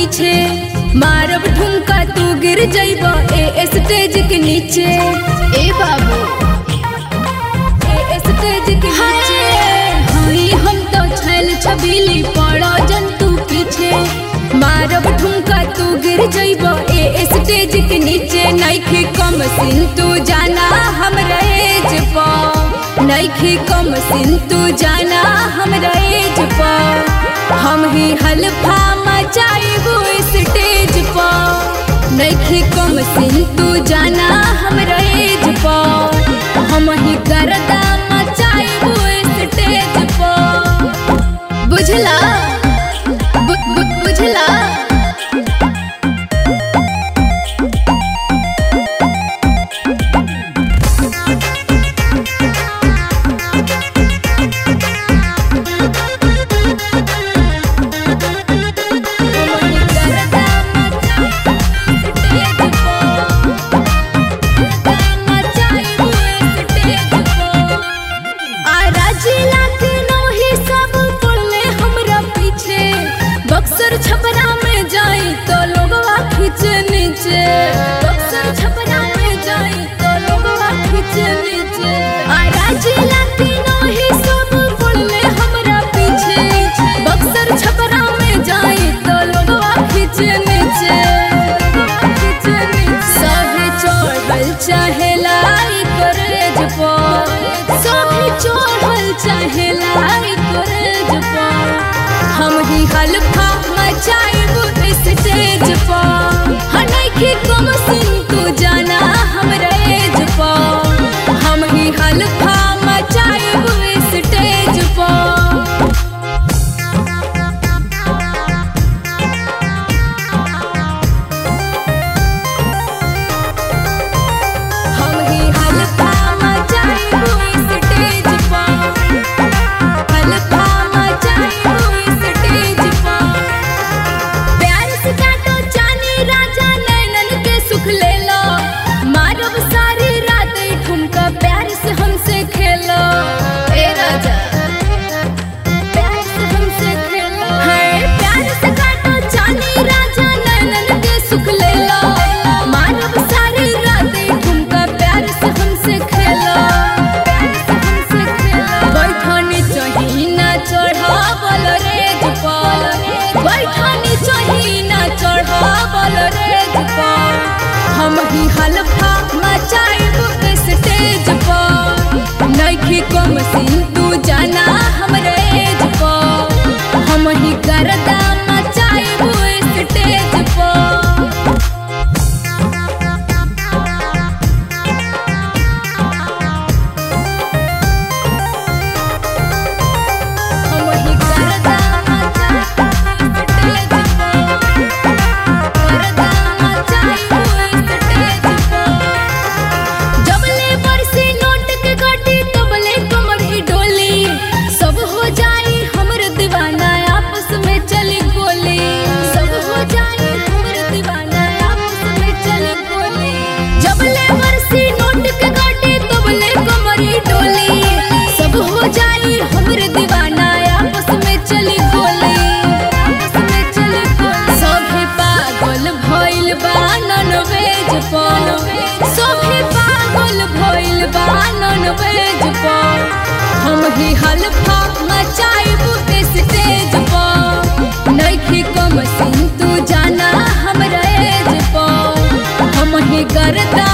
पीछे मारब ठुमका तू गिर जइब ए स्टेज के नीचे ए बाबू ए स्टेज के नीचे हई हम तो छैल छबीली पड़ो जंतु पीछे मारब ठुमका तू गिर जइब ए स्टेज के नीचे नइखे कम सिन तू जाना हमरा एज पा नइखे कम सिन तू जाना हमरा एज पा हम ही हल्फा मचाइबो स्टेज पा नइखे कम सिन तू जाना हमरा एज पा हम ही करदा मचाइबो स्टेज पा बुझला बु, बु, बुझला बक्सर छपरा में जाई तो लोगवा खींचे नीचे बक्सर छपरा में जाई तो लोगवा खींचे नीचे आ राजिला तीनों ही सब पड़ले हमरा पीछे बक्सर छपरा में जाई तो लोगवा खींचे नीचे खींचे नीचे सभे चढ़ल चाहे लाई करेज पर सभे चढ़ल चाहे लाई करेज पर हम ही हल्फा मचाइबो स्टेज पर हनैखे कम सिन तू जाना हमरा एज पर हम ही हल्फा मचाइबो स्टेज पर हम ही हल्फा मचाइबो स्टेज पर हल्फा मचाइबो स्टेज पर प्यार से काटो जानी राजा नैनन के सुख ले लो मारब सारी रात ई ठुमका प्यार से हमसे खेलो ए राजा प्यार से हमसे खेलो है प्यार से काटो जानी राजा नैनन के सुख ले लो मारब सारी रात ई ठुमका प्यार से हमसे खेलो प्यार से हमसे खेलो बैठनी चाही ना चढ़ावल रेज पर बैठनी चाही ना चढ़ावल रेज पर हम ही हल्फा मचाइब स्टेज पर नइखे कम सिन तू जाना हमरा एज पर हम ही करदा मचाइब स्टेज पर हम ही करदा मचाइब स्टेज पर करदा मचाइब स्टेज पर जबले बरसी नोट के गटी तबले कमर ही डोली सब हो जाई हमर दीवाना आपस में चली गोली सब हो जाई हमर दीवाना आपस में चली गोली जबले बरसी नोट के गटी तबले कमर ही डोली सब हो जाई हमर दीवाना आपस में चली गोली आपस में चली गोली सभे पागल भइल बा नन वेज पर सभे पागल भइल बा नन वेज पर हम ही हल्फा मचाइब स्टेज पर नइखे कम सिन तू जाना हमरा एज पर हम ही करदा